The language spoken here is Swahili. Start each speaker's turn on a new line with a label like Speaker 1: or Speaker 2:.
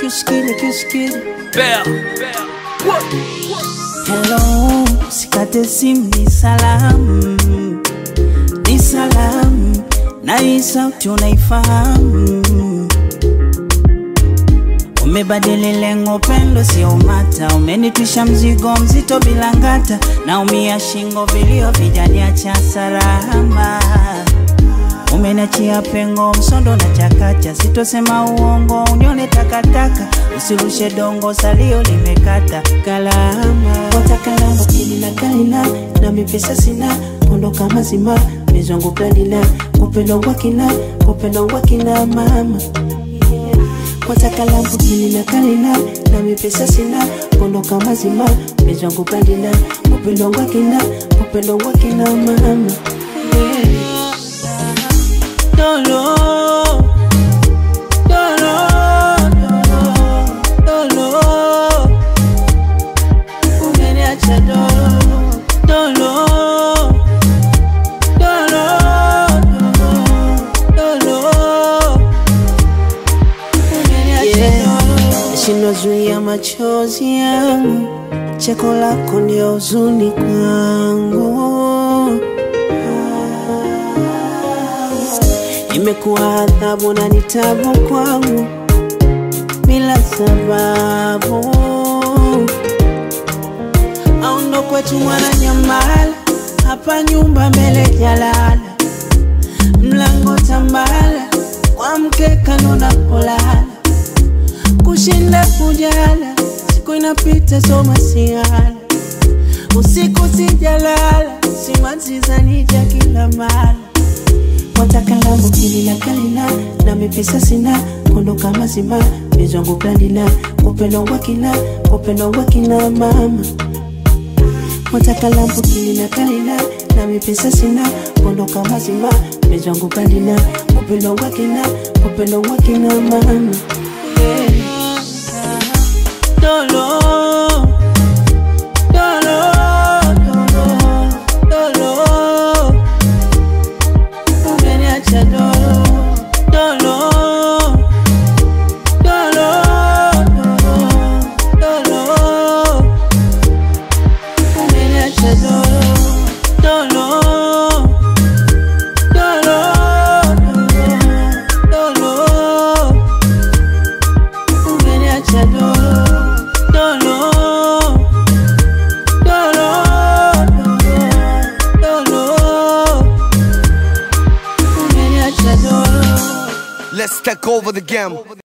Speaker 1: kishikili kishikili
Speaker 2: Bell.
Speaker 1: Hello, sikate simu ni salamu, ni salamu, na hii sauti unaifahamu. Umebadili lengo, pendo sio mata, umenitwisha mzigo mzito bila ngata, naumia shingo, vilio vijaniacha salama. Umeniachia pengo, msondo na chakacha, sitosema uongo, unione takataka, usirushe dongo, salio limekata kalama.
Speaker 3: wataka lambo kili na kalina na mipesa sina ondoka mazima mizwangu planina kupendo wakina kupendo wakina mama wataka lambo kili na kalina na mipesa sina ondoka mazima mizwangu planina kupendo wakina kupendo wakina mama
Speaker 1: Dolo, dolo, dolo, dolo. Umeniacha dolo, dolo, dolo, dolo, dolo. Umeniacha dolo.
Speaker 3: shindwa zuia machozi yangu cheko lako ndio huzuni kwangu imekuwa adhabu na ni tabu kwangu bila sababu
Speaker 1: aundo kwetu mwana nyamala hapa nyumba mbele jalala mlango tambala kwa mkeka nona polala kushinda kujala siku inapita soma siala usiku sijalala simanzizanija kila mala
Speaker 3: wataka lambo kili la kalina na mipesa sina kondoka mazima mizwangu planina upendo wakina upendo wakina mama wataka lambo kili la kalina na mipesa sina kondoka mazima mizwangu planina upendo wakina upendo wakina mama
Speaker 1: Dolo, dolo, dolo, dolo. Umeniacha dolo, dolo, dolo, dolo, dolo. Umeniacha dolo, dolo, dolo, dolo, dolo. Umeniacha dolo, dolo, dolo, dolo, dolo. Umeniacha dolo.
Speaker 2: Let's take over the game.